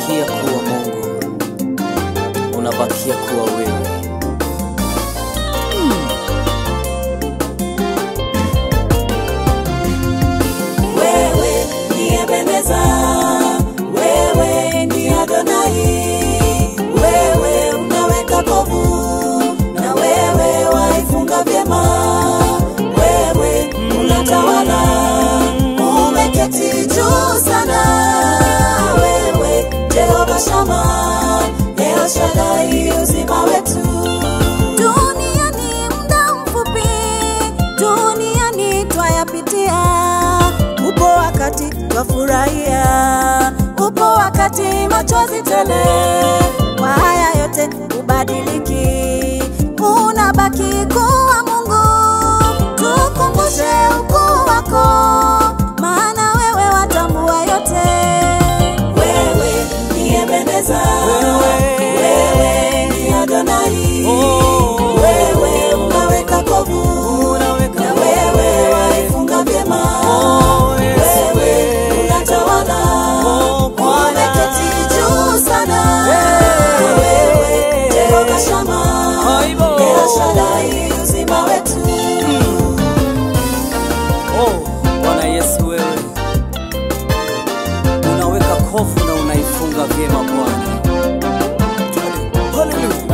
unabakia kuwa Mungu, unabakia kuwa wewe. Wewe ni Ebeneza, wewe ni Adonai, wewe unaweka kovu na wewe waifunga vyema, wewe unatawala, umeketi juu sana, wewe Jehova Shama, El Shaddai, uzima wetu Duniani muda mfupi, duniani twayapitia. Upo wakati twafurahia, upo wakati machozi tele. Kwa haya yote ubadiliki, unabaki kuwa Mungu. Tukumbushe ukuu wako, maana wewe watambua yote. Wewe ni Ebeneza, Wewe. wewe ni Adonai, Oh. wewe unaweka kovu Unaweka na wewe waifunga vyema, Oh, yes, wewe unatawala, Oh, Bwana. umeketi juu sana, Hey. wewe Jehova Shama, Aibo. El Shaddai, uzima wetu Oh, Bwana Yesu wewe unaweka kofu na unaifunga vyema Bwana. Haleluya.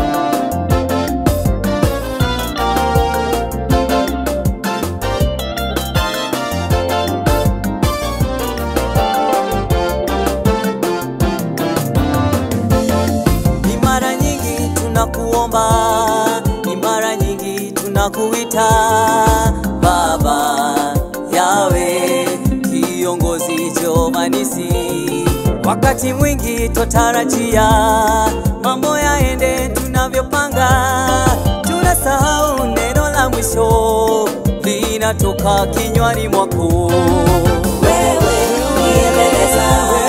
Ni mara nyingi tunakuomba, ni mara nyingi tunakuita Baba Yawe, kiongozi Jomanisi. Wakati mwingi twatarajia mambo yaende tunavyopanga, tunasahau neno la mwisho linatoka kinywani mwako. Wewe ni Ebeneza,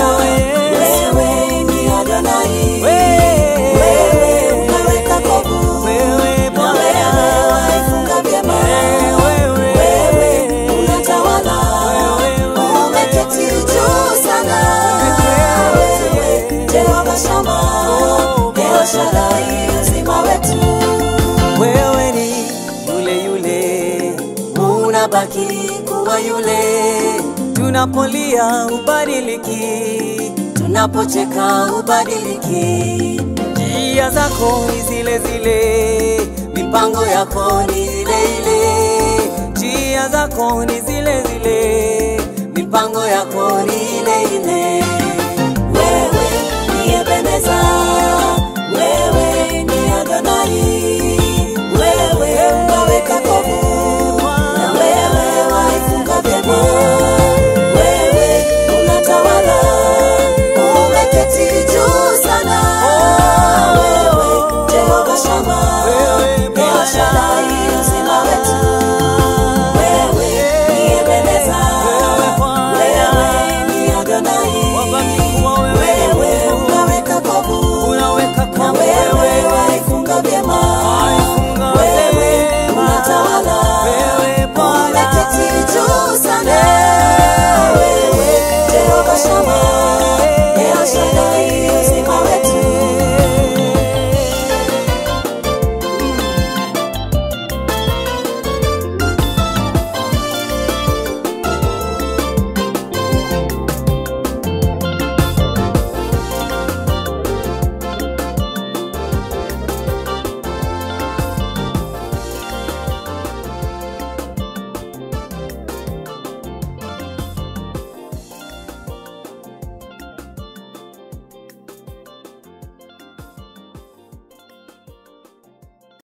wewe ni Adonai, wewe unaweka kovu Wewe na Bwana. wewe waifunga vyema, Wewe. wewe unatawala, Wewe. umeketi juu sana, wewe Jehova Shama, El Shaddai, uzima wetu Wewe ni yule yule, unabaki kuwa yule, tunapolia ubadiliki, tunapocheka ubadiliki, njia zako ni zile zile, mipango yako ni ile ile, njia zako ni zile zile, mipango yako ni ile ile.